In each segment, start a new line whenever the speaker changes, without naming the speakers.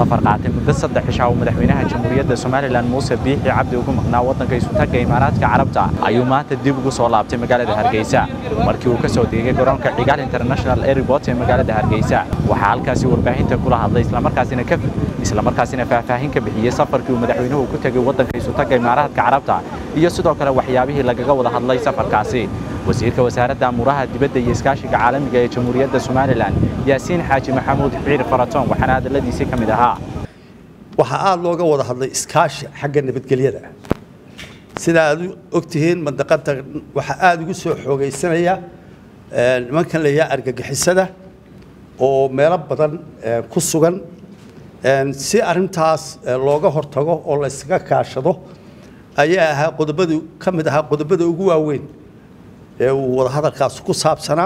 safar qaatay muddo saddex cisha oo madaxweynaha jamhuuriyadda somalilan muuse biixi cabdi ugu maqnaa waddanka isutagga imaaraadka carabta ayuu maanta dib ugu soo laabtay magaalada hargeysa markii uu ka soo degay garoonka cigaal international airport ee magaalada hargeysa waxaa halkaasi warbaahinta kula hadlay islamarkaasina ka islamarkaasina faahfaahin ka bixiyey safarkii uu madaxweynuhu ku tegay waddanka isutagga imaaraadka carabta iyo sidoo kale waxyaabihii lagaga wada hadlay safarkaasi wasiirka wasaaradda amuuraha dibadda iyo iskaashiga caalamiga ee jamhuuriyadda somalilan yaasiin xaaji maxamuud xiir faratoon waxaana hadalladiisii ka mid ahaa
waxaa aada looga wada hadlay iskaashi xagga nabadgelyada sida aad u ogtihiin mandaqada waxaa aada ugu soo xoogaysanaya nimankan layaa argagixisada oo meelo badan ku sugan si arintaas looga hortago oo la yskaga kaashado ayaa ahaa qodobadii ka mid ahaa qodobada ugu waaweyn ee uu wadahadalkaas ku saabsanaa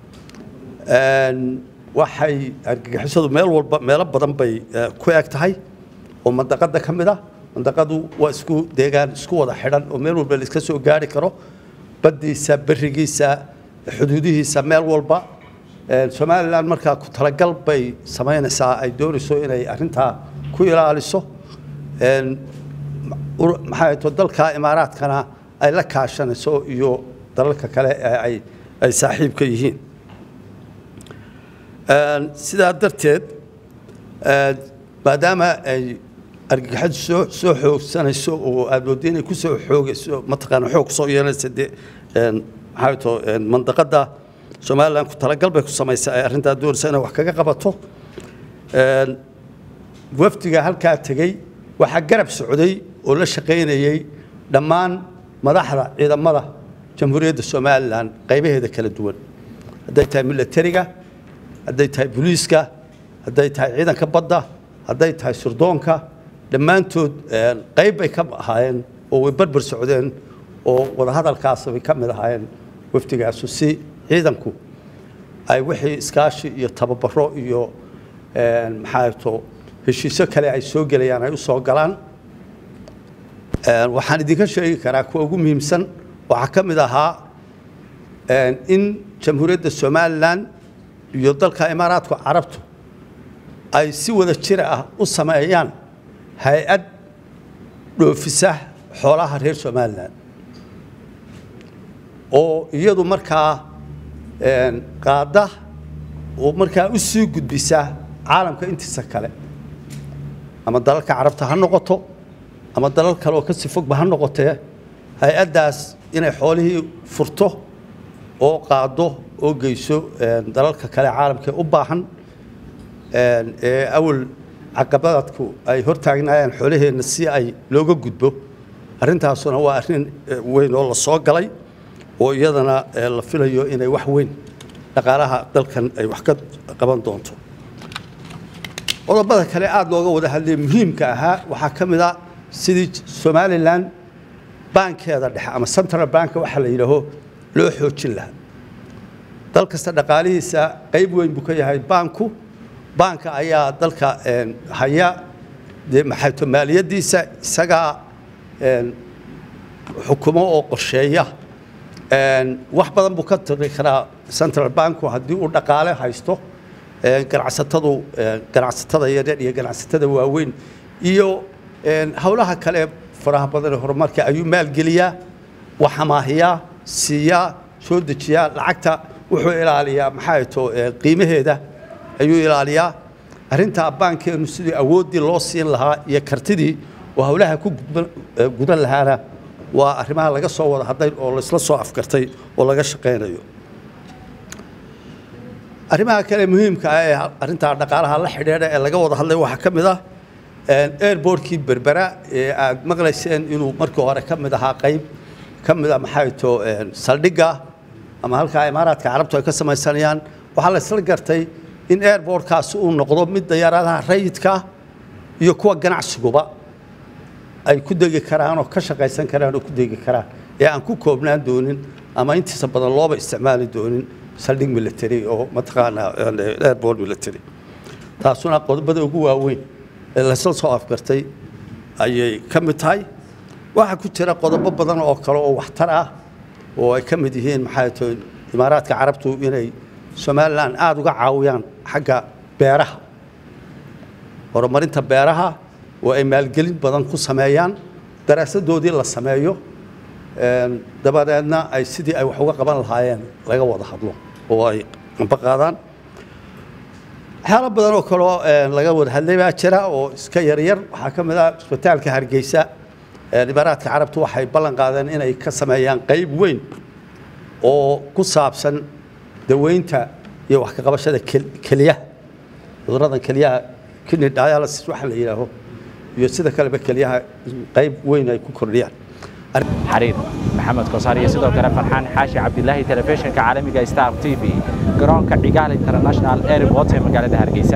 waxay argagixisadu meel walba meelo badan bay ku eg tahay oo mandaqada ka mid ah mandaqadu waa isku deegaan isku wada xidhan oo meel walba la iska soo gaari karo baddiisa berigiisa xuduudihiisa meel walba somalilan markaa ku talagal bay samaynaysaa ay doonayso inay arintaa ku ilaaliso maxaa to dalka imaaraadkana ay la kaashanayso iyo dalalka kale ay ay saaxiibka yihiin sidaa darteed maadaama ay argagixadu soo soo xoogsanayso oo aad moodda inay ku soo xoogayso mataqaana xoog kusoo yeelanaysa dee maxaa to mandaqada somalilan ku talagal bay ku samaysaa ay arrintaa doonaysa inay wax kaga qabato wafdiga halkaa tegey waxaa garab socday oo la shaqaynayey dhammaan madaxda ciidamada jamhuuriyadda somalilan qaybaheeda kala duwan hadday tahay milatariga hadday tahay booliiska hadday tahay ciidanka badda hadday tahay surdoonka dhammaantood qayb bay ka ahaayeen oo way barbar socdeen oo wadahadalkaas bay ka mid ahaayeen wafdigaasu si ciidanku ay wixii iskaashi iyo tababaro iyo maxaa to heshiisyo kale ay soo gelayaan ay u soo galaan waxaan idinka sheegi karaa kuwa ugu muhiimsan waxaa ka mid ahaa in jamhuuriyadda somalilan iyo dalka imaaraadku carabtu ay si wada jira ah u sameeyaan hay-ad dhoofisa xoolaha reer somalilan oo iyadu markaa qaada oo markaa u sii gudbisa caalamka intiisa kale ama dalalka carabta ha noqoto ama dalal kale oo kasii fogba ha noqotee hay-addaas inay xoolihii furto oo qaado oo geyso dalalka kale caalamkae u baahan ee awal caqabadadku ay hortaagnaayeen xoolaheenna si ay looga gudbo arrintaasuna waa arrin weyn oo la soo galay oo iyadana la filayo inay wax weyn dhaqaalaha dalkan ay wax ka qaban doonto qodobada kale aada looga wada hadlay muhiimka ahaa waxaa ka mid a sidii somalilan baankeeda dhexe ama central bank waxaa la yidhaaho loo xoojin lahaa dal kasta dhaqaalihiisa qayb weyn buu ka yahay baanku baanka ayaa dalka haya dee maxayto maaliyaddiisa isagaa xukumo oo qorsheeya wax badan buu ka tiri karaa central banku haddii uu dhaqaale haysto ganacsatadu ganacsatada yaryar iyo ganacsatada waaweyn iyo howlaha kale faraha badan ee horumarka ayuu maalgeliyaa wax amaahiyaa siiyaa soo dejiyaa lacagta wuxuu ilaaliyaa maxaa to qiimaheeda ayuu ilaaliyaa arrintaa baankeenu sidii awooddii loo siin lahaa iyo kartidii oo howlaha ku gudan lahaana waa arrimaha laga soo wada hadlay oo laysla soo afgartay oo laga shaqaynayo arrimaha kale muhiimka ah ee arrintaa dhaqaalaha la xidhiidha ee laga wada hadlay waxaa ka mid ah airbortkii berbera ee aad maqlayseen inuu markii hore ka mid ahaa qayb ka mid a maxay to saldhigga ama halkaa imaaraadka carabtu ay ka samaysanayaan waxaa la isla gartay in airbortkaasi uu noqdo mid dayaaradaha rayidka iyo kuwa ganacsiguba ay ku degi karaan oo ka shaqaysan karaan oo ku degi karaan ee aan ku koobnaan doonin ama intiisa badan looba isticmaali doonin saldhig military oo mataqaanaa airport military taasuna qodobada ugu waaweyn ee laysla soo afgartay ayay ka mid tahay waxaa ku jira qodobo badan oo kale oo waxtar ah oo ay ka mid yihiin maxay tahay imaaraadka carabtu inay somalilan aada uga caawiyaan xagga beeraha horumarinta beeraha oo ay maalgelin badan ku sameeyaan daraasadoodii la sameeyo dabadeedna ay sidii ay wax uga qaban lahaayeen laga wada hadlo oo ay amba qaadaan waxyaalo badan oo kaleo laga wada hadlay baa jira oo iska yaryar waxaa ka mid ah isbitaalka hargeysa imaaraadka carabtu waxay ballan qaadeen inay ka sameeyaan qayb weyn oo ku saabsan daweynta iyo wax ka qabashada keliyaha cudurrada keliyaha kidney dialysis waxa la yidhaaho iyo sida kaleba keliyaha qayb weyn ay ku kordhiyaan
xariir maxamed kosaar iyo sidoo kale farxaan xaashi cabdilaahi telefishinka caalamiga star t v garoonka cigaal international airport ee magaalada hargeysa